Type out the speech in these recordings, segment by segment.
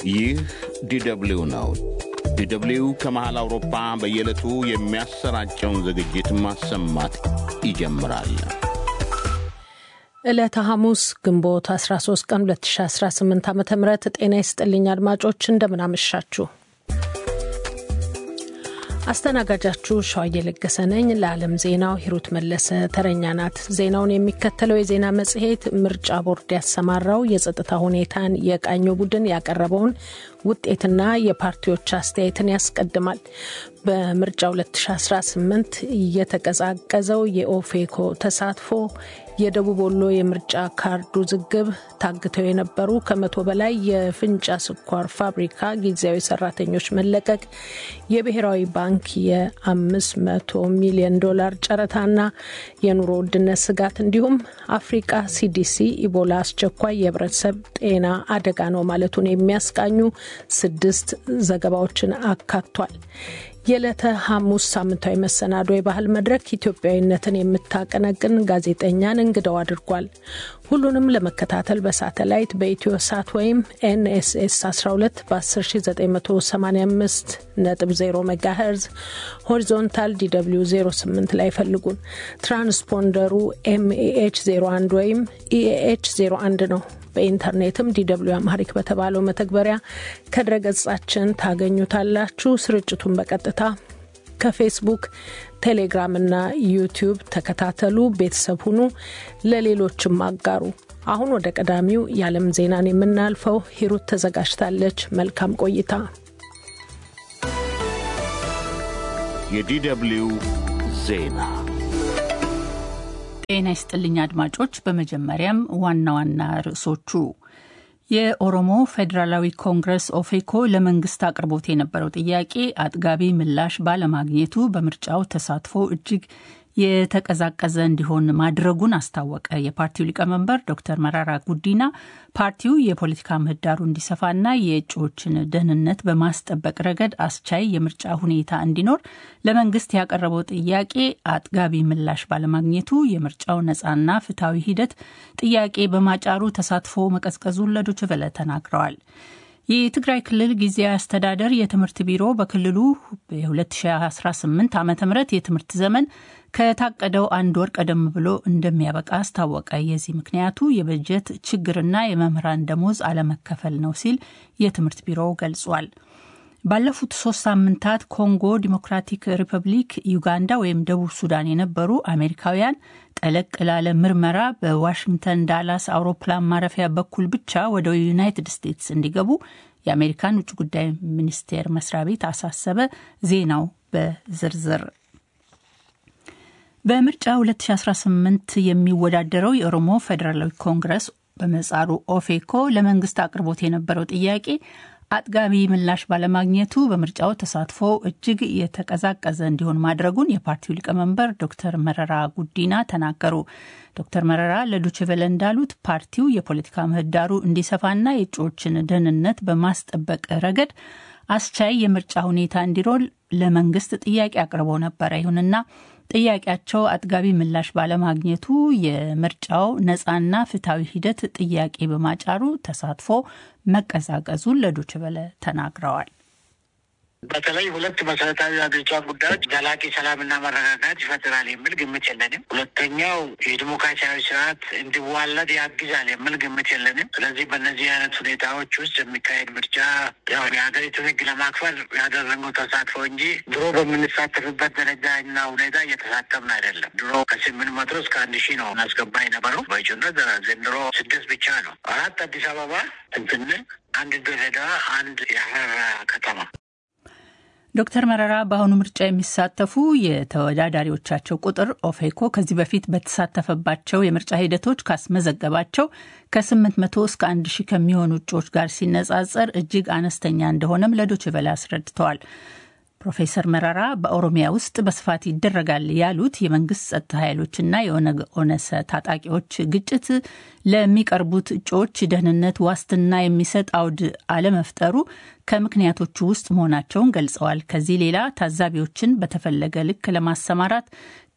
ይህ ዲደብሊው ነው። ዲደብሊው ከመሃል አውሮፓ በየዕለቱ የሚያሰራጨውን ዝግጅት ማሰማት ይጀምራል። ዕለተ ሐሙስ ግንቦት 13 ቀን 2018 ዓ ም ጤና ይስጥልኝ አድማጮች፣ እንደምናመሻችሁ። አስተናጋጃችሁ ሸዋዬ ለገሰ ነኝ። ለዓለም ዜናው ሂሩት መለሰ ተረኛ ናት። ዜናውን የሚከተለው የዜና መጽሔት ምርጫ ቦርድ ያሰማራው የጸጥታ ሁኔታን የቃኘው ቡድን ያቀረበውን ውጤትና የፓርቲዎች አስተያየትን ያስቀድማል። በምርጫ 2018 እየተቀዛቀዘው የኦፌኮ ተሳትፎ፣ የደቡብ ወሎ የምርጫ ካርድ ውዝግብ፣ ታግተው የነበሩ ከመቶ በላይ የፍንጫ ስኳር ፋብሪካ ጊዜያዊ ሰራተኞች መለቀቅ፣ የብሔራዊ ባንክ የ500 ሚሊዮን ዶላር ጨረታና የኑሮ ውድነት ስጋት እንዲሁም አፍሪቃ ሲዲሲ ኢቦላ አስቸኳይ የህብረተሰብ ጤና አደጋ ነው ማለቱን የሚያስቃኙ ስድስት ዘገባዎችን አካቷል። የዕለተ ሐሙስ ሳምንታዊ መሰናዶ የባህል መድረክ ኢትዮጵያዊነትን የምታቀነቅን ጋዜጠኛን እንግዳው አድርጓል። ሁሉንም ለመከታተል በሳተላይት በኢትዮ ሳት ወይም ኤንኤስኤስ 12 በ10985 ነጥብ 0 ሜጋሄርዝ ሆሪዞንታል ዲw 08 ላይ ፈልጉን። ትራንስፖንደሩ ኤምኤኤች 01 ወይም ኢኤኤች 01 ነው። በኢንተርኔትም ዲw አማሪክ በተባለው መተግበሪያ ከድረገጻችን ታገኙታላችሁ። ስርጭቱን በቀጥታ ከፌስቡክ፣ ቴሌግራም እና ዩቲዩብ ተከታተሉ። ቤተሰብ ሁኑ፣ ለሌሎችም አጋሩ። አሁን ወደ ቀዳሚው የዓለም ዜናን የምናልፈው ሂሩት ተዘጋጅታለች። መልካም ቆይታ። የዲደብሊው ዜና ጤና ይስጥልኝ አድማጮች። በመጀመሪያም ዋና ዋና ርዕሶቹ የኦሮሞ ፌዴራላዊ ኮንግረስ ኦፌኮ ለመንግስት አቅርቦት የነበረው ጥያቄ አጥጋቢ ምላሽ ባለማግኘቱ በምርጫው ተሳትፎ እጅግ የተቀዛቀዘ እንዲሆን ማድረጉን አስታወቀ። የፓርቲው ሊቀመንበር ዶክተር መራራ ጉዲና ፓርቲው የፖለቲካ ምህዳሩ እንዲሰፋና የእጩዎችን ደህንነት በማስጠበቅ ረገድ አስቻይ የምርጫ ሁኔታ እንዲኖር ለመንግስት ያቀረበው ጥያቄ አጥጋቢ ምላሽ ባለማግኘቱ የምርጫው ነፃና ፍትሐዊ ሂደት ጥያቄ በማጫሩ ተሳትፎ መቀዝቀዙን ለዶይቼ ቬለ ተናግረዋል። የትግራይ ክልል ጊዜያዊ አስተዳደር የትምህርት ቢሮ በክልሉ የ2018 ዓ ም የትምህርት ዘመን ከታቀደው አንድ ወር ቀደም ብሎ እንደሚያበቃ አስታወቀ። የዚህ ምክንያቱ የበጀት ችግርና የመምህራን ደሞዝ አለመከፈል ነው ሲል የትምህርት ቢሮው ገልጿል። ባለፉት ሶስት ሳምንታት ኮንጎ ዲሞክራቲክ ሪፐብሊክ፣ ዩጋንዳ ወይም ደቡብ ሱዳን የነበሩ አሜሪካውያን ጠለቅ ላለ ምርመራ በዋሽንግተን ዳላስ አውሮፕላን ማረፊያ በኩል ብቻ ወደ ዩናይትድ ስቴትስ እንዲገቡ የአሜሪካን ውጭ ጉዳይ ሚኒስቴር መስሪያ ቤት አሳሰበ። ዜናው በዝርዝር በምርጫ 2018 የሚወዳደረው የኦሮሞ ፌዴራላዊ ኮንግረስ በመጻሩ ኦፌኮ ለመንግስት አቅርቦት የነበረው ጥያቄ አጥጋቢ ምላሽ ባለማግኘቱ በምርጫው ተሳትፎ እጅግ የተቀዛቀዘ እንዲሆን ማድረጉን የፓርቲው ሊቀመንበር ዶክተር መረራ ጉዲና ተናገሩ። ዶክተር መረራ ለዶችቨለ እንዳሉት ፓርቲው የፖለቲካ ምህዳሩ እንዲሰፋና የእጩዎችን ደህንነት በማስጠበቅ ረገድ አስቻይ የምርጫ ሁኔታ እንዲሮል ለመንግስት ጥያቄ አቅርበው ነበረ። ይሁንና ጥያቄያቸው አጥጋቢ ምላሽ ባለማግኘቱ የምርጫው ነፃና ፍትሐዊ ሂደት ጥያቄ በማጫሩ ተሳትፎ መቀዛቀዙን ለዶይቼ ቬለ ተናግረዋል። በተለይ ሁለት መሰረታዊ ሀገሪቷ ጉዳዮች ዘላቂ ሰላምና መረጋጋት ይፈጥራል የሚል ግምት የለንም። ሁለተኛው የዲሞክራሲያዊ ስርዓት እንዲዋለድ ያግዛል የሚል ግምት የለንም። ስለዚህ በእነዚህ አይነት ሁኔታዎች ውስጥ የሚካሄድ ምርጫ ያው የሀገሪቱን ሕግ ለማክበር ያደረገው ተሳትፎ እንጂ ድሮ በምንሳተፍበት ደረጃ እና ሁኔታ እየተሳተፍን አይደለም። ድሮ ከስምንት መቶ እስከ አንድ ሺህ ነው እናስገባ የነበረው በእጩነት ዘንድሮ ስድስት ብቻ ነው። አራት አዲስ አበባ እንትን አንድ ድሬዳዋ፣ አንድ የሀረር ከተማ ዶክተር መረራ በአሁኑ ምርጫ የሚሳተፉ የተወዳዳሪዎቻቸው ቁጥር ኦፌኮ ከዚህ በፊት በተሳተፈባቸው የምርጫ ሂደቶች ካስመዘገባቸው ከ800 እስከ 1000 ከሚሆኑ እጩዎች ጋር ሲነጻጸር እጅግ አነስተኛ እንደሆነም ለዶይቼ ቬለ አስረድተዋል። ፕሮፌሰር መረራ በኦሮሚያ ውስጥ በስፋት ይደረጋል ያሉት የመንግስት ጸጥታ ኃይሎችና የኦነግ ኦነሰ ታጣቂዎች ግጭት ለሚቀርቡት እጩዎች ደህንነት ዋስትና የሚሰጥ አውድ አለመፍጠሩ ከምክንያቶቹ ውስጥ መሆናቸውን ገልጸዋል። ከዚህ ሌላ ታዛቢዎችን በተፈለገ ልክ ለማሰማራት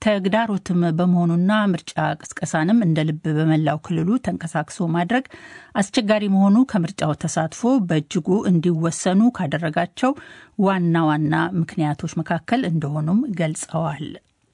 ተግዳሮትም በመሆኑና ምርጫ ቅስቀሳንም እንደ ልብ በመላው ክልሉ ተንቀሳቅሶ ማድረግ አስቸጋሪ መሆኑ ከምርጫው ተሳትፎ በእጅጉ እንዲወሰኑ ካደረጋቸው ዋና ዋና ምክንያቶች መካከል እንደሆኑም ገልጸዋል።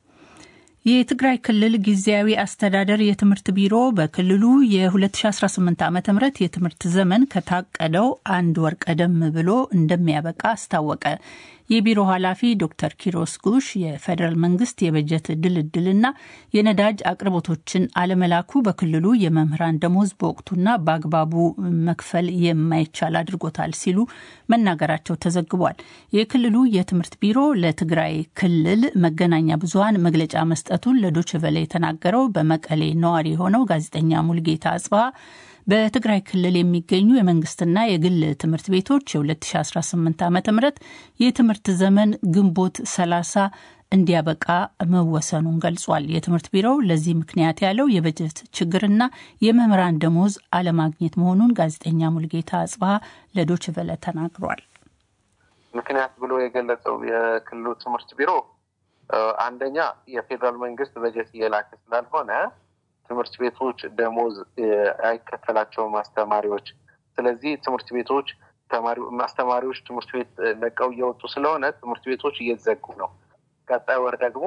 የትግራይ ክልል ጊዜያዊ አስተዳደር የትምህርት ቢሮ በክልሉ የ2018 ዓ ም የትምህርት ዘመን ከታቀደው አንድ ወር ቀደም ብሎ እንደሚያበቃ አስታወቀ። የቢሮ ኃላፊ ዶክተር ኪሮስ ጉሽ የፌዴራል መንግስት የበጀት ድልድልና የነዳጅ አቅርቦቶችን አለመላኩ በክልሉ የመምህራን ደሞዝ በወቅቱና በአግባቡ መክፈል የማይቻል አድርጎታል ሲሉ መናገራቸው ተዘግቧል። የክልሉ የትምህርት ቢሮ ለትግራይ ክልል መገናኛ ብዙኃን መግለጫ መስጠቱን ለዶችቨለ የተናገረው በመቀሌ ነዋሪ የሆነው ጋዜጠኛ ሙልጌታ አጽባ በትግራይ ክልል የሚገኙ የመንግስትና የግል ትምህርት ቤቶች የ2018 ዓ ም የትምህርት ዘመን ግንቦት 30 እንዲያበቃ መወሰኑን ገልጿል። የትምህርት ቢሮው ለዚህ ምክንያት ያለው የበጀት ችግርና የመምህራን ደሞዝ አለማግኘት መሆኑን ጋዜጠኛ ሙልጌታ አጽባሀ ለዶችቨለ ተናግሯል። ምክንያት ብሎ የገለጸው የክልሉ ትምህርት ቢሮ አንደኛ የፌዴራል መንግስት በጀት እየላከ ስላልሆነ ትምህርት ቤቶች ደሞዝ አይከፈላቸውም አስተማሪዎች። ስለዚህ ትምህርት ቤቶች አስተማሪዎች ትምህርት ቤት ለቀው እየወጡ ስለሆነ ትምህርት ቤቶች እየተዘጉ ነው። ቀጣይ ወር ደግሞ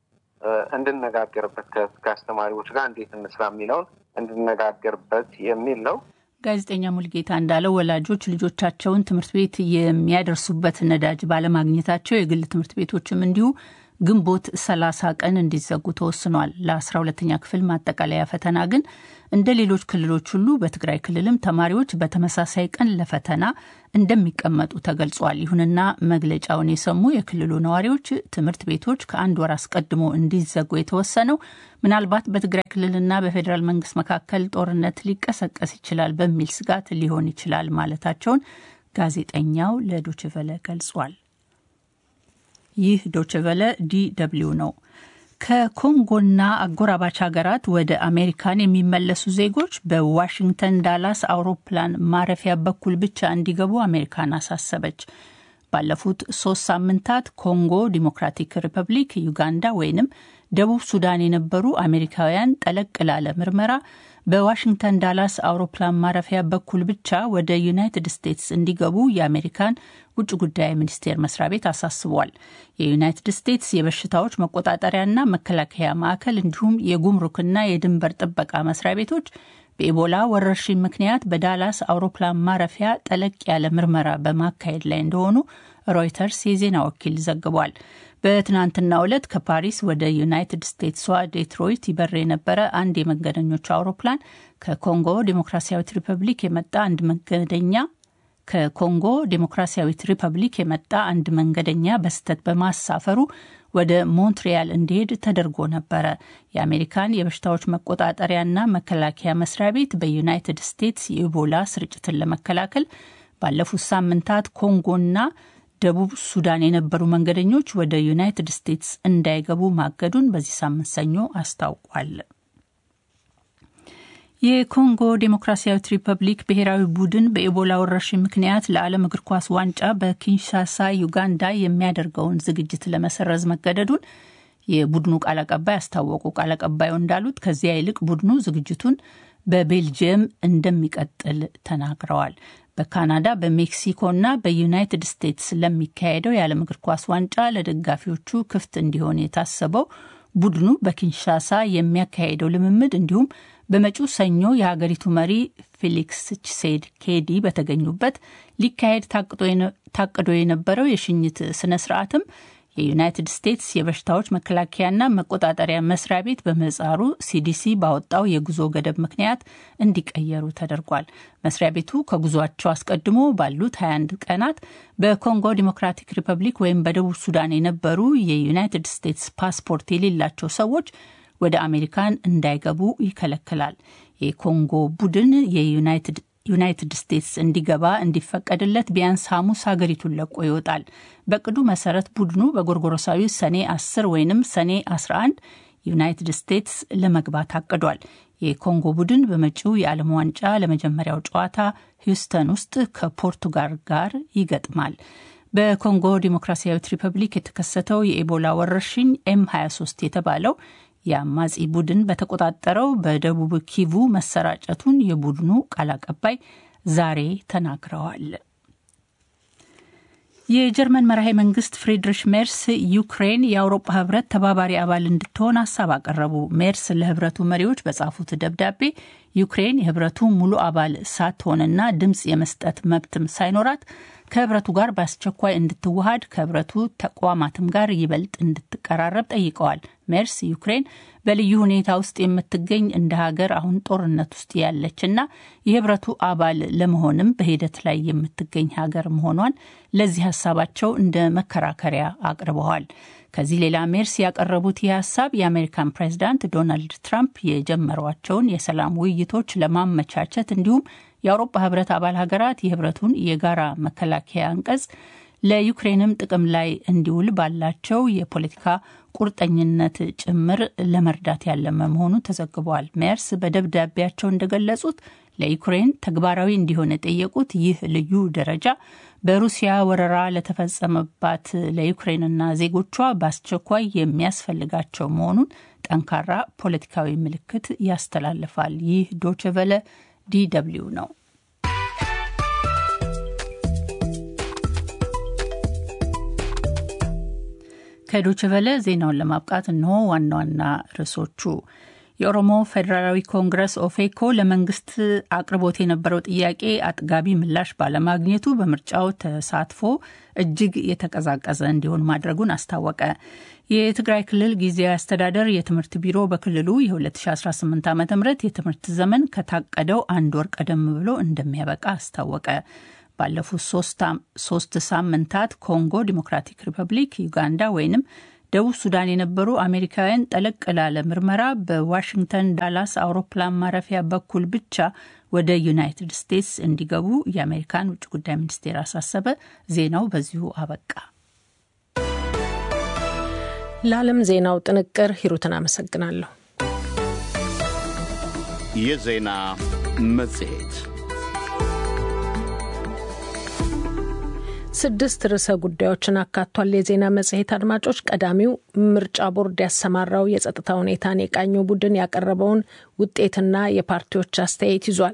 እንድነጋገርበት ከአስተማሪዎች ጋር እንዴት እንስራ የሚለውን እንድነጋገርበት የሚል ነው። ጋዜጠኛ ሙልጌታ እንዳለው ወላጆች ልጆቻቸውን ትምህርት ቤት የሚያደርሱበት ነዳጅ ባለማግኘታቸው የግል ትምህርት ቤቶችም እንዲሁ ግንቦት 30 ቀን እንዲዘጉ ተወስኗል። ለአስራ ሁለተኛ ክፍል ማጠቃለያ ፈተና ግን እንደ ሌሎች ክልሎች ሁሉ በትግራይ ክልልም ተማሪዎች በተመሳሳይ ቀን ለፈተና እንደሚቀመጡ ተገልጿል። ይሁንና መግለጫውን የሰሙ የክልሉ ነዋሪዎች ትምህርት ቤቶች ከአንድ ወር አስቀድሞ እንዲዘጉ የተወሰነው ምናልባት በትግራይ ክልልና በፌዴራል መንግስት መካከል ጦርነት ሊቀሰቀስ ይችላል በሚል ስጋት ሊሆን ይችላል ማለታቸውን ጋዜጠኛው ለዶችቨለ ገልጿል። ይህ ዶችቨለ ዲ ደብልዩ ነው። ከኮንጎና አጎራባች ሀገራት ወደ አሜሪካን የሚመለሱ ዜጎች በዋሽንግተን ዳላስ አውሮፕላን ማረፊያ በኩል ብቻ እንዲገቡ አሜሪካን አሳሰበች። ባለፉት ሶስት ሳምንታት ኮንጎ ዲሞክራቲክ ሪፐብሊክ፣ ዩጋንዳ ወይንም ደቡብ ሱዳን የነበሩ አሜሪካውያን ጠለቅ ላለ ምርመራ በዋሽንግተን ዳላስ አውሮፕላን ማረፊያ በኩል ብቻ ወደ ዩናይትድ ስቴትስ እንዲገቡ የአሜሪካን ውጭ ጉዳይ ሚኒስቴር መስሪያ ቤት አሳስቧል። የዩናይትድ ስቴትስ የበሽታዎች መቆጣጠሪያና መከላከያ ማዕከል እንዲሁም የጉምሩክና የድንበር ጥበቃ መስሪያ ቤቶች በኢቦላ ወረርሽኝ ምክንያት በዳላስ አውሮፕላን ማረፊያ ጠለቅ ያለ ምርመራ በማካሄድ ላይ እንደሆኑ ሮይተርስ የዜና ወኪል ዘግቧል። በትናንትናው ዕለት ከፓሪስ ወደ ዩናይትድ ስቴትሷ ዴትሮይት ይበር የነበረ አንድ የመንገደኞች አውሮፕላን ከኮንጎ ዴሞክራሲያዊት ሪፐብሊክ የመጣ አንድ መንገደኛ ከኮንጎ ዴሞክራሲያዊት ሪፐብሊክ የመጣ አንድ መንገደኛ በስህተት በማሳፈሩ ወደ ሞንትሪያል እንዲሄድ ተደርጎ ነበረ። የአሜሪካን የበሽታዎች መቆጣጠሪያና መከላከያ መስሪያ ቤት በዩናይትድ ስቴትስ የኢቦላ ስርጭትን ለመከላከል ባለፉት ሳምንታት ኮንጎና ደቡብ ሱዳን የነበሩ መንገደኞች ወደ ዩናይትድ ስቴትስ እንዳይገቡ ማገዱን በዚህ ሳምንት ሰኞ አስታውቋል። የኮንጎ ዴሞክራሲያዊት ሪፐብሊክ ብሔራዊ ቡድን በኢቦላ ወረርሽኝ ምክንያት ለዓለም እግር ኳስ ዋንጫ በኪንሻሳ ዩጋንዳ የሚያደርገውን ዝግጅት ለመሰረዝ መገደዱን የቡድኑ ቃል አቀባይ አስታወቁ። ቃል አቀባዩ እንዳሉት ከዚያ ይልቅ ቡድኑ ዝግጅቱን በቤልጅየም እንደሚቀጥል ተናግረዋል። በካናዳ በሜክሲኮና በዩናይትድ ስቴትስ ለሚካሄደው የዓለም እግር ኳስ ዋንጫ ለደጋፊዎቹ ክፍት እንዲሆን የታሰበው ቡድኑ በኪንሻሳ የሚያካሄደው ልምምድ እንዲሁም በመጪው ሰኞ የሀገሪቱ መሪ ፌሊክስ ቺሴድ ኬዲ በተገኙበት ሊካሄድ ታቅዶ የነበረው የሽኝት ስነ ስርዓትም የዩናይትድ ስቴትስ የበሽታዎች መከላከያና መቆጣጠሪያ መስሪያ ቤት በምህጻሩ ሲዲሲ ባወጣው የጉዞ ገደብ ምክንያት እንዲቀየሩ ተደርጓል። መስሪያ ቤቱ ከጉዟቸው አስቀድሞ ባሉት 21 ቀናት በኮንጎ ዲሞክራቲክ ሪፐብሊክ ወይም በደቡብ ሱዳን የነበሩ የዩናይትድ ስቴትስ ፓስፖርት የሌላቸው ሰዎች ወደ አሜሪካን እንዳይገቡ ይከለክላል። የኮንጎ ቡድን የዩናይትድ ዩናይትድ ስቴትስ እንዲገባ እንዲፈቀድለት ቢያንስ ሐሙስ ሀገሪቱን ለቆ ይወጣል። በቅዱ መሰረት ቡድኑ በጎርጎሮሳዊ ሰኔ 10 ወይንም ሰኔ 11 ዩናይትድ ስቴትስ ለመግባት አቅዷል። የኮንጎ ቡድን በመጪው የዓለም ዋንጫ ለመጀመሪያው ጨዋታ ሂውስተን ውስጥ ከፖርቱጋል ጋር ይገጥማል። በኮንጎ ዲሞክራሲያዊት ሪፐብሊክ የተከሰተው የኢቦላ ወረርሽኝ ኤም 23 የተባለው የአማጺ ቡድን በተቆጣጠረው በደቡብ ኪቩ መሰራጨቱን የቡድኑ ቃል አቀባይ ዛሬ ተናግረዋል። የጀርመን መራሄ መንግስት ፍሪድሪሽ ሜርስ ዩክሬን የአውሮፓ ህብረት ተባባሪ አባል እንድትሆን ሀሳብ አቀረቡ። ሜርስ ለህብረቱ መሪዎች በጻፉት ደብዳቤ ዩክሬን የህብረቱ ሙሉ አባል ሳትሆንና ድምፅ የመስጠት መብትም ሳይኖራት ከህብረቱ ጋር በአስቸኳይ እንድትዋሃድ ከህብረቱ ተቋማትም ጋር ይበልጥ እንድትቀራረብ ጠይቀዋል። ሜርስ ዩክሬን በልዩ ሁኔታ ውስጥ የምትገኝ እንደ ሀገር አሁን ጦርነት ውስጥ ያለች እና የህብረቱ አባል ለመሆንም በሂደት ላይ የምትገኝ ሀገር መሆኗን ለዚህ ሀሳባቸው እንደ መከራከሪያ አቅርበዋል። ከዚህ ሌላ ሜርስ ያቀረቡት ይህ ሀሳብ የአሜሪካን ፕሬዚዳንት ዶናልድ ትራምፕ የጀመሯቸውን የሰላም ውይይቶች ለማመቻቸት እንዲሁም የአውሮፓ ህብረት አባል ሀገራት የህብረቱን የጋራ መከላከያ አንቀጽ ለዩክሬንም ጥቅም ላይ እንዲውል ባላቸው የፖለቲካ ቁርጠኝነት ጭምር ለመርዳት ያለመ መሆኑ ተዘግቧል። ሜርስ በደብዳቤያቸው እንደገለጹት ለዩክሬን ተግባራዊ እንዲሆን የጠየቁት ይህ ልዩ ደረጃ በሩሲያ ወረራ ለተፈጸመባት ለዩክሬንና ዜጎቿ በአስቸኳይ የሚያስፈልጋቸው መሆኑን ጠንካራ ፖለቲካዊ ምልክት ያስተላልፋል። ይህ ዶችቨለ ዲደብሊው ነው። ከዶችቨለ ዜናውን ለማብቃት እንሆ ዋና ዋና ርዕሶቹ። የኦሮሞ ፌዴራላዊ ኮንግረስ ኦፌኮ ለመንግስት አቅርቦት የነበረው ጥያቄ አጥጋቢ ምላሽ ባለማግኘቱ በምርጫው ተሳትፎ እጅግ የተቀዛቀዘ እንዲሆን ማድረጉን አስታወቀ። የትግራይ ክልል ጊዜያዊ አስተዳደር የትምህርት ቢሮ በክልሉ የ2018 ዓ ም የትምህርት ዘመን ከታቀደው አንድ ወር ቀደም ብሎ እንደሚያበቃ አስታወቀ። ባለፉት ሶስት ሳምንታት ኮንጎ ዲሞክራቲክ ሪፐብሊክ፣ ዩጋንዳ ወይንም ደቡብ ሱዳን የነበሩ አሜሪካውያን ጠለቅ ላለ ምርመራ በዋሽንግተን ዳላስ አውሮፕላን ማረፊያ በኩል ብቻ ወደ ዩናይትድ ስቴትስ እንዲገቡ የአሜሪካን ውጭ ጉዳይ ሚኒስቴር አሳሰበ። ዜናው በዚሁ አበቃ። ለዓለም ዜናው ጥንቅር ሂሩትን አመሰግናለሁ። የዜና መጽሔት ስድስት ርዕሰ ጉዳዮችን አካቷል። የዜና መጽሔት አድማጮች፣ ቀዳሚው ምርጫ ቦርድ ያሰማራው የጸጥታ ሁኔታን የቃኘው ቡድን ያቀረበውን ውጤትና የፓርቲዎች አስተያየት ይዟል።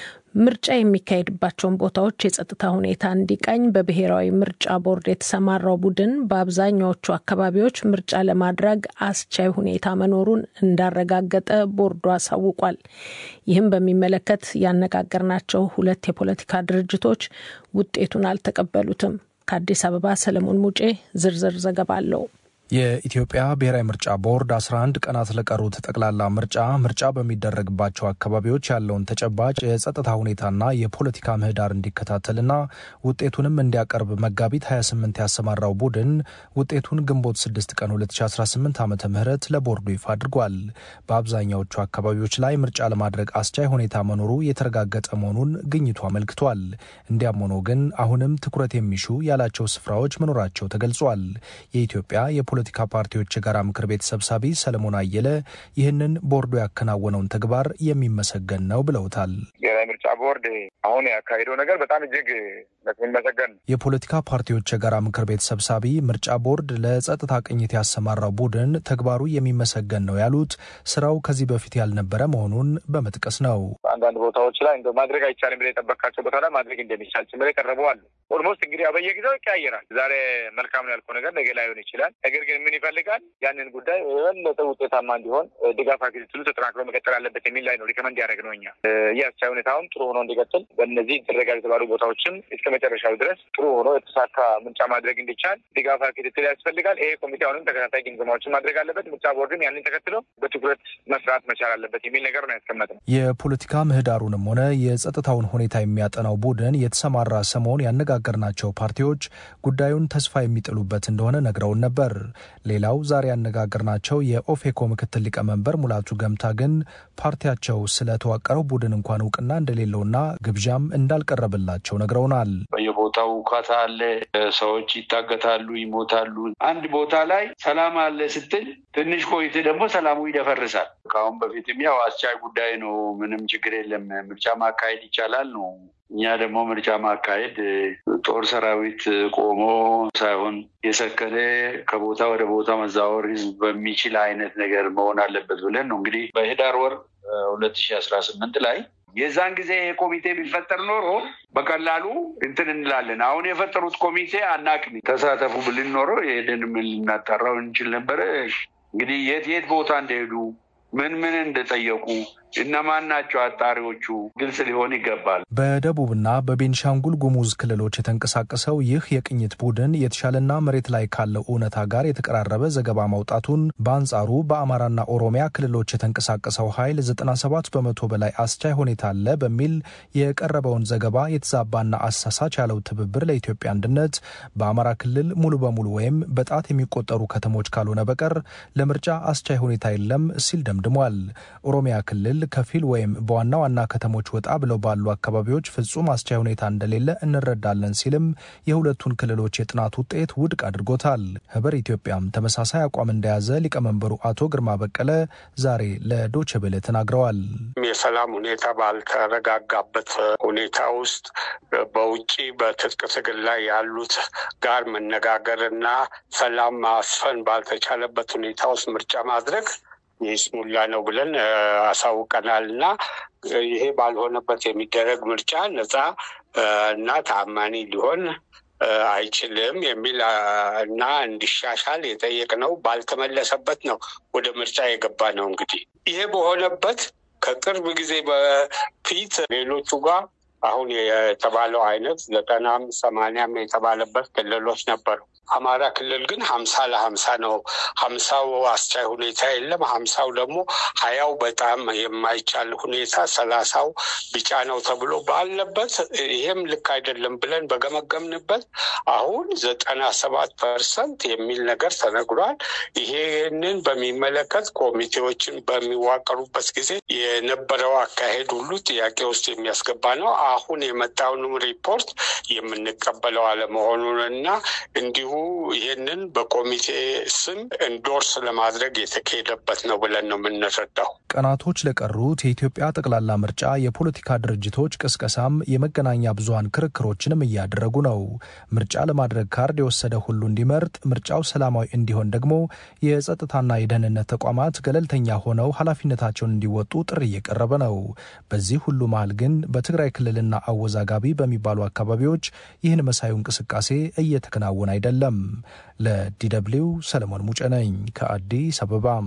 ምርጫ የሚካሄድባቸውን ቦታዎች የጸጥታ ሁኔታ እንዲቃኝ በብሔራዊ ምርጫ ቦርድ የተሰማራው ቡድን በአብዛኛዎቹ አካባቢዎች ምርጫ ለማድረግ አስቻይ ሁኔታ መኖሩን እንዳረጋገጠ ቦርዱ አሳውቋል። ይህም በሚመለከት ያነጋገርናቸው ሁለት የፖለቲካ ድርጅቶች ውጤቱን አልተቀበሉትም። ከአዲስ አበባ ሰለሞን ሙጬ ዝርዝር ዘገባ አለው። የኢትዮጵያ ብሔራዊ ምርጫ ቦርድ 11 ቀናት ለቀሩት ጠቅላላ ምርጫ ምርጫ በሚደረግባቸው አካባቢዎች ያለውን ተጨባጭ የጸጥታ ሁኔታና የፖለቲካ ምህዳር እንዲከታተልና ውጤቱንም እንዲያቀርብ መጋቢት 28 ያሰማራው ቡድን ውጤቱን ግንቦት 6 ቀን 2018 ዓ ም ለቦርዱ ይፋ አድርጓል። በአብዛኛዎቹ አካባቢዎች ላይ ምርጫ ለማድረግ አስቻይ ሁኔታ መኖሩ የተረጋገጠ መሆኑን ግኝቱ አመልክቷል። እንዲያም ሆኖ ግን አሁንም ትኩረት የሚሹ ያላቸው ስፍራዎች መኖራቸው ተገልጿል። የኢትዮጵያ የፖለቲካ ፓርቲዎች የጋራ ምክር ቤት ሰብሳቢ ሰለሞን አየለ ይህንን ቦርዱ ያከናወነውን ተግባር የሚመሰገን ነው ብለውታል። ብሔራዊ ምርጫ ቦርድ አሁን ያካሄደው ነገር በጣም እጅግ የሚመሰገን ነው። የፖለቲካ ፓርቲዎች የጋራ ምክር ቤት ሰብሳቢ ምርጫ ቦርድ ለጸጥታ ቅኝት ያሰማራው ቡድን ተግባሩ የሚመሰገን ነው ያሉት ስራው ከዚህ በፊት ያልነበረ መሆኑን በመጥቀስ ነው። አንዳንድ ቦታዎች ላይ እንደ ማድረግ አይቻልም ብለህ የጠበቃቸው ቦታ ላይ ማድረግ እንደሚቻል ጭምር የቀረበው አለ። ኦልሞስት እንግዲህ በየጊዜው ይቀያየራል። ዛሬ መልካም ነው ያልከው ነገር ነገ ላይሆን ይችላል። ነገር ግን ምን ይፈልጋል? ያንን ጉዳይ የበለጠ ውጤታማ እንዲሆን ድጋፍ ክትትሉ ተጠናክሮ መቀጠል አለበት የሚል ላይ ነው ሪከመንድ ያደረግ ነው። እኛ የአስቻይ ሁኔታውን ጥሩ ሆኖ እንዲቀጥል በእነዚህ ይደረጋል የተባሉ ቦታዎችም እስከ መጨረሻው ድረስ ጥሩ ሆኖ የተሳካ ምርጫ ማድረግ እንዲቻል ድጋፍ ክትትል ያስፈልጋል። ይሄ ኮሚቴ አሁንም ተከታታይ ግምገማዎችን ማድረግ አለበት። ምርጫ ቦርድም ያንን ተከትሎ በትኩረት መስራት መቻል አለበት የሚል ነገር ነው ያስቀመጥነው። የፖለቲካ ምህዳሩንም ሆነ የጸጥታውን ሁኔታ የሚያጠናው ቡድን የተሰማራ ሰሞን ያነጋገርናቸው ፓርቲዎች ጉዳዩን ተስፋ የሚጥሉበት እንደሆነ ነግረውን ነበር። ሌላው ዛሬ ያነጋገርናቸው የኦፌኮ ምክትል ሊቀመንበር ሙላቱ ገምታ ግን ፓርቲያቸው ስለተዋቀረው ቡድን እንኳን እውቅና እንደሌለውና ግብዣም እንዳልቀረበላቸው ነግረውናል። በየቦታው ውካታ አለ፣ ሰዎች ይታገታሉ፣ ይሞታሉ። አንድ ቦታ ላይ ሰላም አለ ስትል ትንሽ ቆይት ደግሞ ሰላሙ ይደፈርሳል። ከአሁን በፊትም ያው አስቻይ ጉዳይ ነው፣ ምንም ችግር የለም፣ ምርጫ ማካሄድ ይቻላል ነው። እኛ ደግሞ ምርጫ ማካሄድ ጦር ሰራዊት ቆሞ ሳይሆን የሰከነ ከቦታ ወደ ቦታ መዛወር ህዝብ በሚችል አይነት ነገር መሆን አለበት ብለን ነው እንግዲህ በህዳር ወር ሁለት ሺህ አስራ ስምንት ላይ የዛን ጊዜ ኮሚቴ ቢፈጠር ኖሮ በቀላሉ እንትን እንላለን። አሁን የፈጠሩት ኮሚቴ አናቅም ተሳተፉ ብልን ኖሮ ይሄንን ምን ልናጣራው እንችል ነበረ። እንግዲህ የት የት ቦታ እንደሄዱ ምን ምን እንደጠየቁ እነማን ናቸው አጣሪዎቹ ግልጽ ሊሆን ይገባል። በደቡብና በቤንሻንጉል ጉሙዝ ክልሎች የተንቀሳቀሰው ይህ የቅኝት ቡድን የተሻለና መሬት ላይ ካለው እውነታ ጋር የተቀራረበ ዘገባ ማውጣቱን፣ በአንጻሩ በአማራና ኦሮሚያ ክልሎች የተንቀሳቀሰው ኃይል 97 በመቶ በላይ አስቻይ ሁኔታ አለ በሚል የቀረበውን ዘገባ የተዛባና አሳሳች ያለው ትብብር ለኢትዮጵያ አንድነት በአማራ ክልል ሙሉ በሙሉ ወይም በጣት የሚቆጠሩ ከተሞች ካልሆነ በቀር ለምርጫ አስቻይ ሁኔታ የለም ሲል ደምድሟል። ኦሮሚያ ክልል ከፊል ወይም በዋና ዋና ከተሞች ወጣ ብለው ባሉ አካባቢዎች ፍጹም አስቻይ ሁኔታ እንደሌለ እንረዳለን ሲልም የሁለቱን ክልሎች የጥናት ውጤት ውድቅ አድርጎታል። ህብር ኢትዮጵያም ተመሳሳይ አቋም እንደያዘ ሊቀመንበሩ አቶ ግርማ በቀለ ዛሬ ለዶቼ ቬለ ተናግረዋል። የሰላም ሁኔታ ባልተረጋጋበት ሁኔታ ውስጥ በውጭ በትጥቅ ትግል ላይ ያሉት ጋር መነጋገርና ሰላም ማስፈን ባልተቻለበት ሁኔታ ውስጥ ምርጫ ማድረግ የስሙላ ነው ብለን አሳውቀናል እና ይሄ ባልሆነበት የሚደረግ ምርጫ ነፃ እና ታማኒ ሊሆን አይችልም የሚል እና እንዲሻሻል የጠየቅነው ባልተመለሰበት ነው ወደ ምርጫ የገባ ነው። እንግዲህ ይሄ በሆነበት ከቅርብ ጊዜ በፊት ሌሎቹ ጋር አሁን የተባለው አይነት ዘጠናም ሰማንያም የተባለበት ክልሎች ነበሩ። አማራ ክልል ግን ሀምሳ ለሀምሳ ነው። ሀምሳው አስቻይ ሁኔታ የለም። ሀምሳው ደግሞ ሀያው በጣም የማይቻል ሁኔታ፣ ሰላሳው ቢጫ ነው ተብሎ ባለበት ይሄም ልክ አይደለም ብለን በገመገምንበት አሁን ዘጠና ሰባት ፐርሰንት የሚል ነገር ተነግሯል። ይሄንን በሚመለከት ኮሚቴዎችን በሚዋቀሩበት ጊዜ የነበረው አካሄድ ሁሉ ጥያቄ ውስጥ የሚያስገባ ነው። አሁን የመጣውንም ሪፖርት የምንቀበለው አለመሆኑን እና እንዲሁ ይህንን በኮሚቴ ስም እንዶርስ ለማድረግ የተካሄደበት ነው ብለን ነው የምንረዳው። ቀናቶች ለቀሩት የኢትዮጵያ ጠቅላላ ምርጫ የፖለቲካ ድርጅቶች ቅስቀሳም የመገናኛ ብዙኃን ክርክሮችንም እያደረጉ ነው። ምርጫ ለማድረግ ካርድ የወሰደ ሁሉ እንዲመርጥ፣ ምርጫው ሰላማዊ እንዲሆን ደግሞ የጸጥታና የደህንነት ተቋማት ገለልተኛ ሆነው ኃላፊነታቸውን እንዲወጡ ጥሪ እየቀረበ ነው። በዚህ ሁሉ መሀል ግን በትግራይ ክልልና አወዛጋቢ በሚባሉ አካባቢዎች ይህን መሳዩ እንቅስቃሴ እየተከናወነ አይደለም። ለዲደብሊው ሰለሞን ሙጬ ነኝ ከአዲስ አበባም።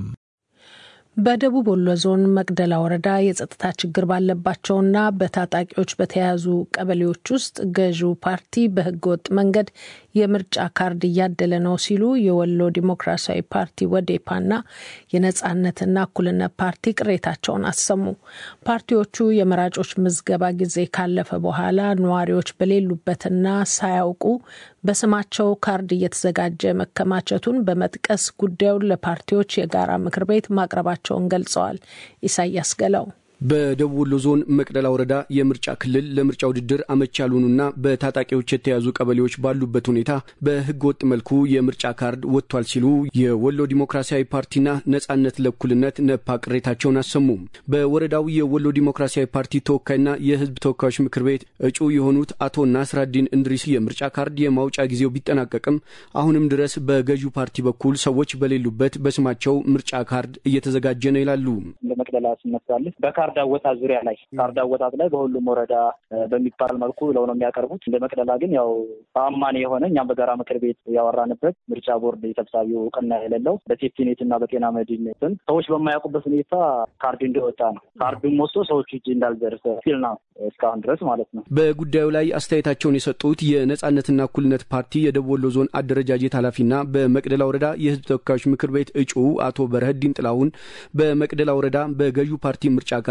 በደቡብ ወሎ ዞን መቅደላ ወረዳ የጸጥታ ችግር ባለባቸውና በታጣቂዎች በተያያዙ ቀበሌዎች ውስጥ ገዢው ፓርቲ በህገወጥ መንገድ የምርጫ ካርድ እያደለ ነው ሲሉ የወሎ ዲሞክራሲያዊ ፓርቲ ወዴፓና የነጻነትና እኩልነት ፓርቲ ቅሬታቸውን አሰሙ። ፓርቲዎቹ የመራጮች ምዝገባ ጊዜ ካለፈ በኋላ ነዋሪዎች በሌሉበትና ሳያውቁ በስማቸው ካርድ እየተዘጋጀ መከማቸቱን በመጥቀስ ጉዳዩን ለፓርቲዎች የጋራ ምክር ቤት ማቅረባቸውን ገልጸዋል። ኢሳያስ ገላው በደቡብ ወሎ ዞን መቅደላ ወረዳ የምርጫ ክልል ለምርጫ ውድድር አመች ያልሆኑና በታጣቂዎች የተያዙ ቀበሌዎች ባሉበት ሁኔታ በህገ ወጥ መልኩ የምርጫ ካርድ ወጥቷል ሲሉ የወሎ ዲሞክራሲያዊ ፓርቲና ነጻነት ለእኩልነት ነፓ ቅሬታቸውን አሰሙ። በወረዳው የወሎ ዲሞክራሲያዊ ፓርቲ ተወካይና የህዝብ ተወካዮች ምክር ቤት እጩ የሆኑት አቶ ናስራዲን እንድሪስ የምርጫ ካርድ የማውጫ ጊዜው ቢጠናቀቅም አሁንም ድረስ በገዢው ፓርቲ በኩል ሰዎች በሌሉበት በስማቸው ምርጫ ካርድ እየተዘጋጀ ነው ይላሉ። መቅደላ ስነሳለች ካርድ አወጣት ዙሪያ ላይ ካርድ አወጣት ላይ በሁሉም ወረዳ በሚባል መልኩ ብለው ነው የሚያቀርቡት። እንደ መቅደላ ግን ያው ተአማኒ የሆነ እኛም በጋራ ምክር ቤት ያወራንበት ምርጫ ቦርድ ሰብሳቢው እውቅና የሌለው በሴፍቲኔት እና በጤና መድን ስም ሰዎች በማያውቁበት ሁኔታ ካርድ እንደወጣ ነው። ካርዱም ወስዶ ሰዎች እጅ እንዳልደርስ ሲል ነው እስካሁን ድረስ ማለት ነው። በጉዳዩ ላይ አስተያየታቸውን የሰጡት የነጻነትና እኩልነት ፓርቲ የደቡብ ወሎ ዞን አደረጃጀት ኃላፊና በመቅደላ ወረዳ የህዝብ ተወካዮች ምክር ቤት እጩ አቶ በረህዲን ጥላሁን በመቅደላ ወረዳ በገዢው ፓርቲ ምርጫ ካርድ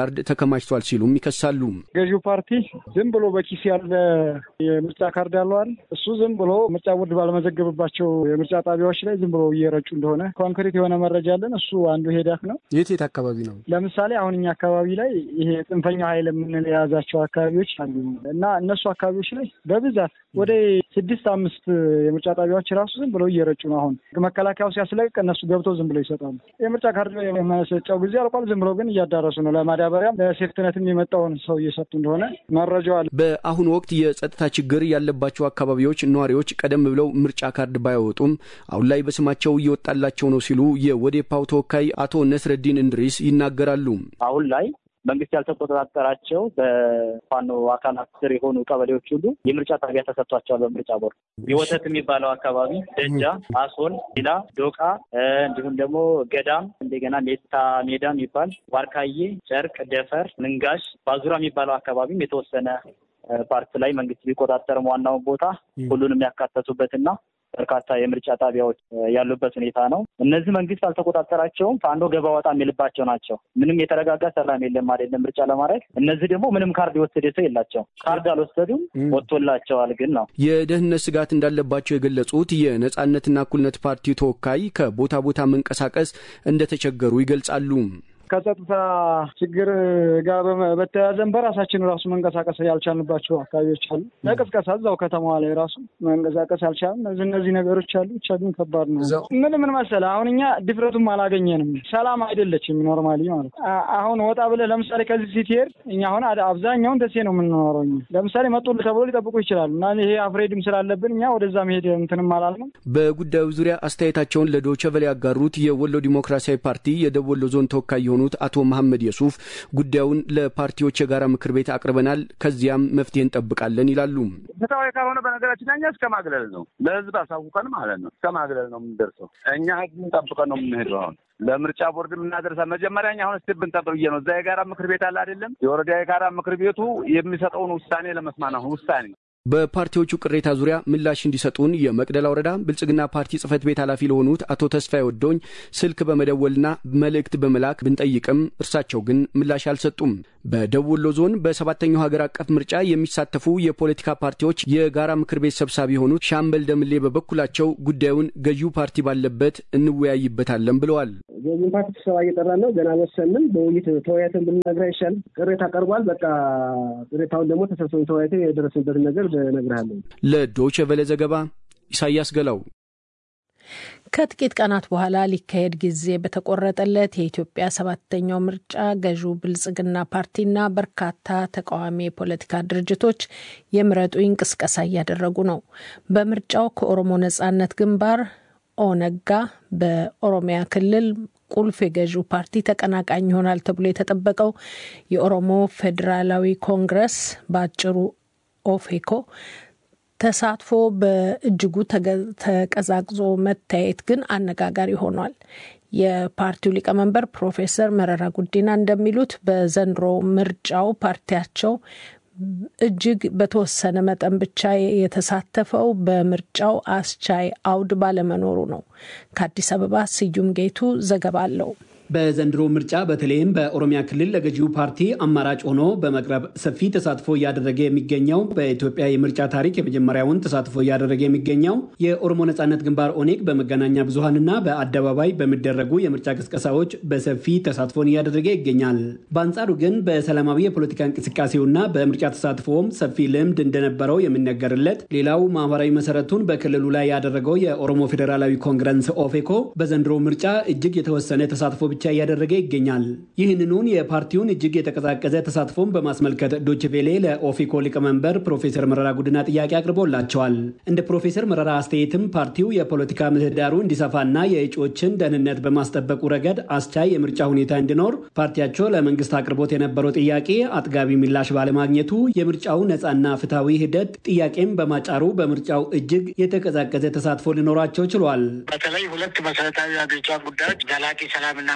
ካርድ ተከማችቷል ሲሉም ይከሳሉ። ገዢው ፓርቲ ዝም ብሎ በኪስ ያለ የምርጫ ካርድ ያለዋል እሱ ዝም ብሎ ምርጫ ቦርድ ባለመዘገብባቸው የምርጫ ጣቢያዎች ላይ ዝም ብሎ እየረጩ እንደሆነ ኮንክሪት የሆነ መረጃ አለን። እሱ አንዱ ሄዳክ ነው። የት የት አካባቢ ነው? ለምሳሌ አሁን እኛ አካባቢ ላይ ይሄ ጽንፈኛው ኃይል የምንል የያዛቸው አካባቢዎች አሉ እና እነሱ አካባቢዎች ላይ በብዛት ወደ ስድስት አምስት የምርጫ ጣቢያዎች ራሱ ዝም ብለው እየረጩ ነው። አሁን መከላከያው ሲያስለቅቅ እነሱ ገብተው ዝም ብለው ይሰጣሉ። የምርጫ ካርድ የመሰጫው ጊዜ አልቋል። ዝም ብለው ግን እያዳረሱ ነው። ለማዳበሪያም ለሴፍትነትም የመጣውን ሰው እየሰጡ እንደሆነ መረጃው አለ። በአሁኑ ወቅት የጸጥታ ችግር ያለባቸው አካባቢዎች ነዋሪዎች ቀደም ብለው ምርጫ ካርድ ባያወጡም አሁን ላይ በስማቸው እየወጣላቸው ነው ሲሉ የወዴፓው ተወካይ አቶ ነስረዲን እንድሪስ ይናገራሉ። አሁን ላይ መንግስት ያልተቆጣጠራቸው በፋኖ አካላት ስር የሆኑ ቀበሌዎች ሁሉ የምርጫ ጣቢያ ተሰጥቷቸዋል። በምርጫ ቦርድ የወተት የሚባለው አካባቢ ደጃ፣ አሶል፣ ሌላ ዶቃ፣ እንዲሁም ደግሞ ገዳም፣ እንደገና ሜታ ሜዳ የሚባል ዋርካዬ፣ ጨርቅ፣ ደፈር፣ ምንጋሽ፣ ባዙራ የሚባለው አካባቢም የተወሰነ ፓርት ላይ መንግስት ቢቆጣጠርም ዋናውን ቦታ ሁሉንም ያካተቱበትና በርካታ የምርጫ ጣቢያዎች ያሉበት ሁኔታ ነው። እነዚህ መንግስት አልተቆጣጠራቸውም። ፋኖ ገባ ወጣ የሚልባቸው ናቸው። ምንም የተረጋጋ ሰላም የለም አይደለም ምርጫ ለማድረግ። እነዚህ ደግሞ ምንም ካርድ የወሰደ ሰው የላቸው። ካርድ አልወሰዱም፣ ወጥቶላቸዋል ግን ነው። የደህንነት ስጋት እንዳለባቸው የገለጹት የነጻነትና እኩልነት ፓርቲ ተወካይ ከቦታ ቦታ መንቀሳቀስ እንደተቸገሩ ይገልጻሉ። ከጸጥታ ችግር ጋር በተያያዘን በራሳችን ራሱ መንቀሳቀስ ያልቻልንባቸው አካባቢዎች አሉ። ለቅስቀሳ እዛው ከተማዋ ላይ ራሱ መንቀሳቀስ ያልቻልን እነዚህ እነዚህ ነገሮች አሉ። ብቻ ግን ከባድ ነው። ምን ምን መሰለህ አሁን እኛ ድፍረቱም አላገኘንም። ሰላም አይደለችም ኖርማሊ ማለት አሁን ወጣ ብለህ ለምሳሌ ከዚህ ስትሄድ እኛ አሁን አብዛኛውን ደሴ ነው የምንኖረው። ለምሳሌ መጡልህ ተብሎ ሊጠብቁ ይችላሉ እና ይሄ አፍሬድም ስላለብን እኛ ወደዛ መሄድ እንትንም አላልንም። በጉዳዩ ዙሪያ አስተያየታቸውን ለዶይቼ ቬለ ያጋሩት የወሎ ዲሞክራሲያዊ ፓርቲ የደቡብ ወሎ ዞን ተወካይ የሆኑት አቶ መሐመድ የሱፍ ጉዳዩን ለፓርቲዎች የጋራ ምክር ቤት አቅርበናል፣ ከዚያም መፍትሄ እንጠብቃለን ይላሉ። ፍትሐዊ ካልሆነ በነገራችን እኛ እስከ ማግለል ነው፣ ለህዝብ አሳውቀን ማለት ነው። እስከ ማግለል ነው የምንደርሰው። እኛ ህዝብን ጠብቀን ነው የምንሄደው። አሁን ለምርጫ ቦርድ የምናደርሳ መጀመሪያ እኛ አሁን ስቴፕ ብንጠብቅ ብዬ ነው። እዛ የጋራ ምክር ቤት አለ አይደለም? የወረዳ የጋራ ምክር ቤቱ የሚሰጠውን ውሳኔ ለመስማት አሁን ውሳኔ በፓርቲዎቹ ቅሬታ ዙሪያ ምላሽ እንዲሰጡን የመቅደላ ወረዳ ብልጽግና ፓርቲ ጽህፈት ቤት ኃላፊ ለሆኑት አቶ ተስፋዬ ወዶኝ ስልክ በመደወልና መልእክት በመላክ ብንጠይቅም እርሳቸው ግን ምላሽ አልሰጡም። በደቡብ ወሎ ዞን በሰባተኛው ሀገር አቀፍ ምርጫ የሚሳተፉ የፖለቲካ ፓርቲዎች የጋራ ምክር ቤት ሰብሳቢ የሆኑት ሻምበል ደምሌ በበኩላቸው ጉዳዩን ገዢው ፓርቲ ባለበት እንወያይበታለን ብለዋል። ገዢው ፓርቲ ስብሰባ እየጠራን ነው። ገና አልወሰንም። በውይይት ተወያይተን ብንነግርህ ይሻል። ቅሬታ ቀርቧል። በቃ ቅሬታውን ደግሞ ተሰብስበን ተወያይተን የደረስንበትን ነገር እነግርሃለሁ። ለዶይቼ ቬለ ዘገባ ኢሳያስ ገላው። ከጥቂት ቀናት በኋላ ሊካሄድ ጊዜ በተቆረጠለት የኢትዮጵያ ሰባተኛው ምርጫ ገዢው ብልጽግና ፓርቲና በርካታ ተቃዋሚ የፖለቲካ ድርጅቶች የምረጡኝ እንቅስቃሴ እያደረጉ ነው። በምርጫው ከኦሮሞ ነጻነት ግንባር ኦነጋ በኦሮሚያ ክልል ቁልፍ የገዢው ፓርቲ ተቀናቃኝ ይሆናል ተብሎ የተጠበቀው የኦሮሞ ፌዴራላዊ ኮንግረስ በአጭሩ ኦፌኮ ተሳትፎ በእጅጉ ተቀዛቅዞ መታየት ግን አነጋጋሪ ሆኗል። የፓርቲው ሊቀመንበር ፕሮፌሰር መረራ ጉዲና እንደሚሉት በዘንድሮ ምርጫው ፓርቲያቸው እጅግ በተወሰነ መጠን ብቻ የተሳተፈው በምርጫው አስቻይ አውድ ባለመኖሩ ነው። ከአዲስ አበባ ስዩም ጌቱ ዘገባ አለው። በዘንድሮ ምርጫ በተለይም በኦሮሚያ ክልል ለገዢው ፓርቲ አማራጭ ሆኖ በመቅረብ ሰፊ ተሳትፎ እያደረገ የሚገኘው በኢትዮጵያ የምርጫ ታሪክ የመጀመሪያውን ተሳትፎ እያደረገ የሚገኘው የኦሮሞ ነጻነት ግንባር ኦኔግ በመገናኛ ብዙኃንና በአደባባይ በሚደረጉ የምርጫ ቅስቀሳዎች በሰፊ ተሳትፎን እያደረገ ይገኛል። በአንጻሩ ግን በሰላማዊ የፖለቲካ እንቅስቃሴውና በምርጫ ተሳትፎም ሰፊ ልምድ እንደነበረው የሚነገርለት ሌላው ማህበራዊ መሰረቱን በክልሉ ላይ ያደረገው የኦሮሞ ፌዴራላዊ ኮንግረስ ኦፌኮ በዘንድሮ ምርጫ እጅግ የተወሰነ ተሳትፎ ብቻ እያደረገ ይገኛል። ይህንኑን የፓርቲውን እጅግ የተቀዛቀዘ ተሳትፎን በማስመልከት ዶችቬሌ ለኦፌኮ ሊቀመንበር ፕሮፌሰር መረራ ጉዲና ጥያቄ አቅርቦላቸዋል። እንደ ፕሮፌሰር መረራ አስተያየትም ፓርቲው የፖለቲካ ምህዳሩ እንዲሰፋና የእጩዎችን ደህንነት በማስጠበቁ ረገድ አስቻይ የምርጫ ሁኔታ እንዲኖር ፓርቲያቸው ለመንግስት አቅርቦት የነበረው ጥያቄ አጥጋቢ ምላሽ ባለማግኘቱ የምርጫው ነፃና ፍትሐዊ ሂደት ጥያቄም በማጫሩ በምርጫው እጅግ የተቀዛቀዘ ተሳትፎ ሊኖራቸው ችሏል። በተለይ ሁለት መሰረታዊ አገሪቷ ጉዳዮች ዘላቂ ሰላምና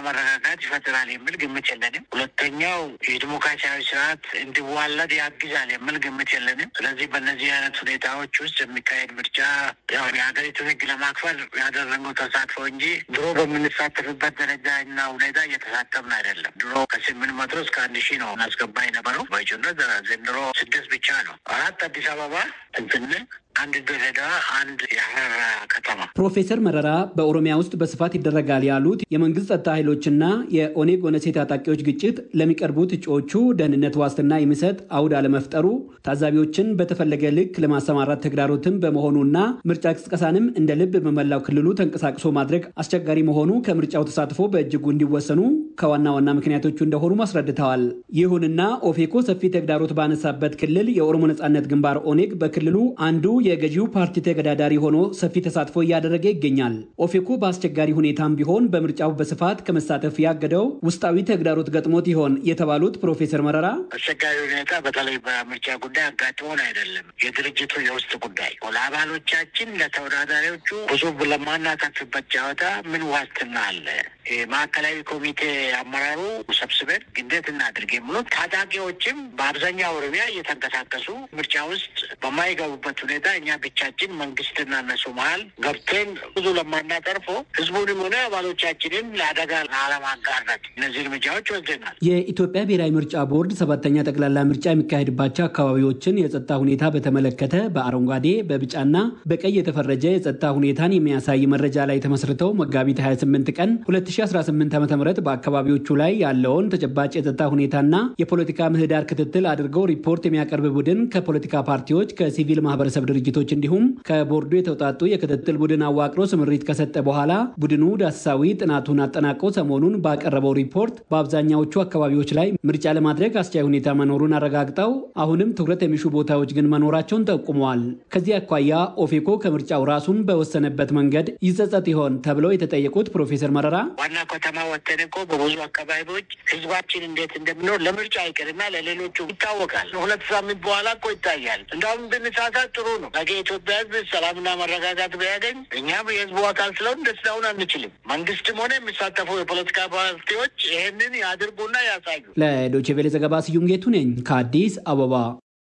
መረጋጋት ይፈጥራል የሚል ግምት የለንም። ሁለተኛው የዲሞክራሲያዊ ስርዓት እንዲዋለድ ያግዛል የሚል ግምት የለንም። ስለዚህ በእነዚህ አይነት ሁኔታዎች ውስጥ የሚካሄድ ምርጫ ያው የሀገሪቱን ሕግ ለማክበር ያደረገው ተሳትፎ እንጂ ድሮ በምንሳተፍበት ደረጃ እና ሁኔታ እየተሳተፍን አይደለም። ድሮ ከስምንት መቶ እስከ አንድ ሺህ ነው እናስገባ የነበረው በእጩነት ዘንድሮ ስድስት ብቻ ነው። አራት አዲስ አበባ እንትን አንድ ድሬዳዋ፣ አንድ የሀረር ከተማ። ፕሮፌሰር መረራ በኦሮሚያ ውስጥ በስፋት ይደረጋል ያሉት የመንግስት ጸጥታ ኃይሎችና የኦኔግ ኦነሴ ታጣቂዎች ግጭት ለሚቀርቡት እጩዎቹ ደህንነት ዋስትና የሚሰጥ አውድ አለመፍጠሩ ታዛቢዎችን በተፈለገ ልክ ለማሰማራት ተግዳሮትም በመሆኑና ምርጫ ቅስቀሳንም እንደ ልብ በመላው ክልሉ ተንቀሳቅሶ ማድረግ አስቸጋሪ መሆኑ ከምርጫው ተሳትፎ በእጅጉ እንዲወሰኑ ከዋና ዋና ምክንያቶቹ እንደሆኑ አስረድተዋል። ይሁንና ኦፌኮ ሰፊ ተግዳሮት ባነሳበት ክልል የኦሮሞ ነጻነት ግንባር ኦኔግ በክልሉ አንዱ የገዢው ፓርቲ ተገዳዳሪ ሆኖ ሰፊ ተሳትፎ እያደረገ ይገኛል። ኦፌኮ በአስቸጋሪ ሁኔታም ቢሆን በምርጫው በስፋት ከመሳተፍ ያገደው ውስጣዊ ተግዳሮት ገጥሞት ይሆን የተባሉት ፕሮፌሰር መረራ አስቸጋሪ ሁኔታ በተለይ በምርጫ ጉዳይ አጋጥሞን አይደለም፣ የድርጅቱ የውስጥ ጉዳይ ለአባሎቻችን፣ ለተወዳዳሪዎቹ ብዙ ለማናተርፍበት ጨዋታ ምን ዋስትና አለ? ማዕከላዊ ኮሚቴ አመራሩ ሰብስበን እንዴት እናድርግ የሚሉት ታጣቂዎችም በአብዛኛው ኦሮሚያ እየተንቀሳቀሱ ምርጫ ውስጥ በማይገቡበት ሁኔታ እኛ ብቻችን መንግስትና እነሱ መሀል ገብተን ብዙ ለማናተርፎ ህዝቡንም ሆነ አባሎቻችንን ለአደጋ ላለማጋራት እነዚህ እርምጃዎች ወስደናል። የኢትዮጵያ ብሔራዊ ምርጫ ቦርድ ሰባተኛ ጠቅላላ ምርጫ የሚካሄድባቸው አካባቢዎችን የጸጥታ ሁኔታ በተመለከተ በአረንጓዴ በቢጫና በቀይ የተፈረጀ የጸጥታ ሁኔታን የሚያሳይ መረጃ ላይ ተመስርተው መጋቢት 28 ቀን 2018 ዓ ም በአካባቢዎቹ ላይ ያለውን ተጨባጭ የጸጥታ ሁኔታና የፖለቲካ ምህዳር ክትትል አድርገው ሪፖርት የሚያቀርብ ቡድን ከፖለቲካ ፓርቲዎች ከሲቪል ማህበረሰብ ድርጅቶች እንዲሁም ከቦርዱ የተውጣጡ የክትትል ቡድን አዋቅሮ ስምሪት ከሰጠ በኋላ ቡድኑ ዳሰሳዊ ጥናቱን አጠናቆ ሰሞኑን ባቀረበው ሪፖርት በአብዛኛዎቹ አካባቢዎች ላይ ምርጫ ለማድረግ አስቻይ ሁኔታ መኖሩን አረጋግጠው አሁንም ትኩረት የሚሹ ቦታዎች ግን መኖራቸውን ጠቁመዋል። ከዚህ አኳያ ኦፌኮ ከምርጫው ራሱን በወሰነበት መንገድ ይጸጸት ይሆን ተብለው የተጠየቁት ፕሮፌሰር መረራ ዋና ከተማ ወተን እኮ በብዙ አካባቢዎች ህዝባችን እንዴት እንደሚኖር ለምርጫ አይቅርና ለሌሎቹ ይታወቃል። ሁለት ሳምንት በኋላ እኮ ይታያል። እንዳውም ብንሳሳት ጥሩ ነው። ነገ የኢትዮጵያ ህዝብ ሰላምና መረጋጋት ቢያገኝ እኛም የህዝቡ አካል ስለሆን ደስታውን አንችልም። መንግስትም ሆነ የሚሳተፉ የፖለቲካ ፓርቲዎች ይህንን ያድርጉና ያሳዩ። ለዶቼ ቬሌ ዘገባ ስዩም ጌቱ ነኝ ከአዲስ አበባ።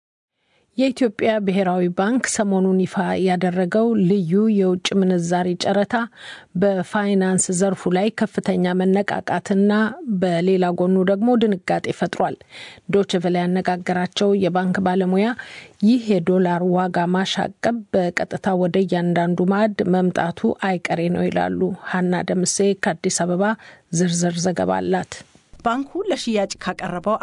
የኢትዮጵያ ብሔራዊ ባንክ ሰሞኑን ይፋ ያደረገው ልዩ የውጭ ምንዛሪ ጨረታ በፋይናንስ ዘርፉ ላይ ከፍተኛ መነቃቃትና በሌላ ጎኑ ደግሞ ድንጋጤ ፈጥሯል። ዶችቨለ ያነጋገራቸው የባንክ ባለሙያ ይህ የዶላር ዋጋ ማሻቀብ በቀጥታ ወደ እያንዳንዱ ማዕድ መምጣቱ አይቀሬ ነው ይላሉ። ሀና ደምሴ ከአዲስ አበባ ዝርዝር ዘገባ አላት። ባንኩ ለሽያጭ ካቀረበው